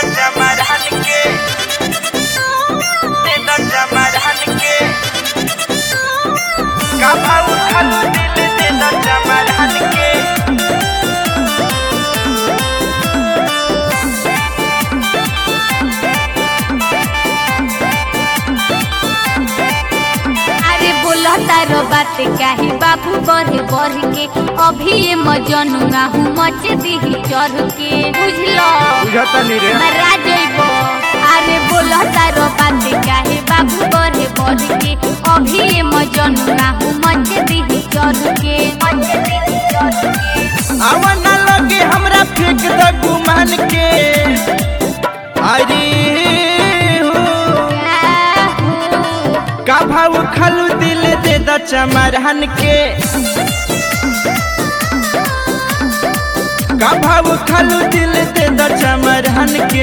समाधान के दे द समाधान के का भाव खालू दिल दे द समाधान के अरे बोला तारो बात काहे बाबू बढ़े बढ़ के अभी ये मजनुआ हूँ मच दी चढ़ के बुझलो बुझता नहीं रे मरा जइबो अरे बोला तारो बात काहे बाबू बढ़े बढ़ के अभी ये मजनुआ हूँ मच दी चढ़ के मच दी चढ़ के आवा ना लगे हमरा फेंक द गुमान के अरे हो का भाव खालू दिल दे द चमरहन के का भाव खालू दिल दे द चमरहन के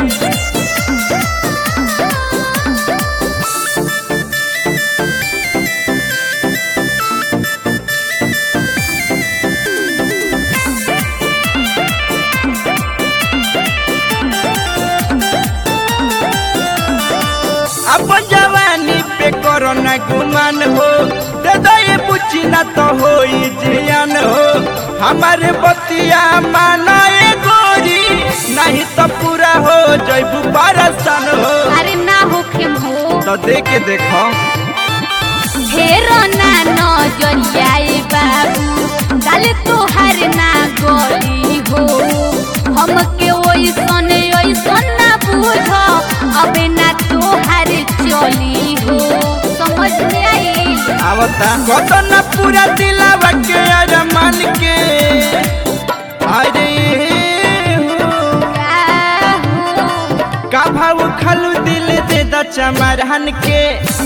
अब जवानी पे करो न गुमान हो दे दो ये पूछी न तो हो जियान हो हमारे बतिया माना ये गोरी नहीं तो पूरा हो जैबू परसन हो अरे ना होखे हो तो दे के देखो ढेरो ना नजरियाए बाबू गाल तोहार ना गली हो हमके ओइसन ओइसन ना बुझ अबे ना तोहार चली हो समझ में आई आवता कतो न पूरा दिलावा के अरमान के अरे हो का हो का भाव खालू दिल दे द चमरहन के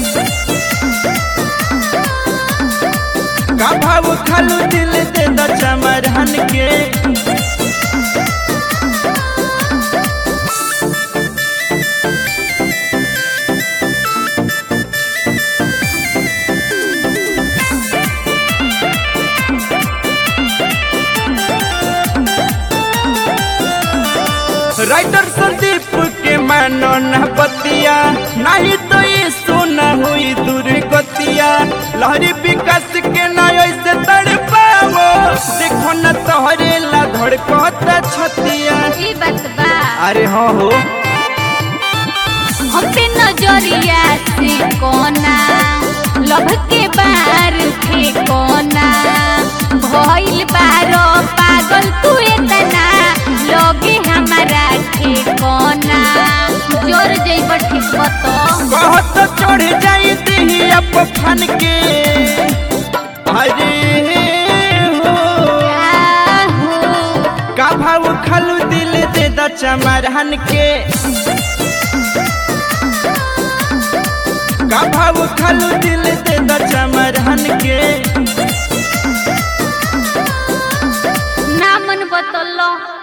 का भाव खालू दिल दे द चमरहन के राइटर संदीप के मानो न बतिया नहीं तो ये सोना हुई दुर्गतिया लहरी विकास के ना ऐसे तड़ पावो देखो न तोहरे ला धड़कता छतिया ई बात बा अरे हाँ हो हम पे नजरिया से कोना लभ के बार थे कोना भइल बारो पागल तू इतना लोगे हमारा थे कोना जोर जइब ठीक बतो बहुत चढ़ जाई देही अब फन के अरे हो का भाव खालू दिल दे द चमरहन के का भाव खालू दिल दे द चमरहन के ना मन बतलो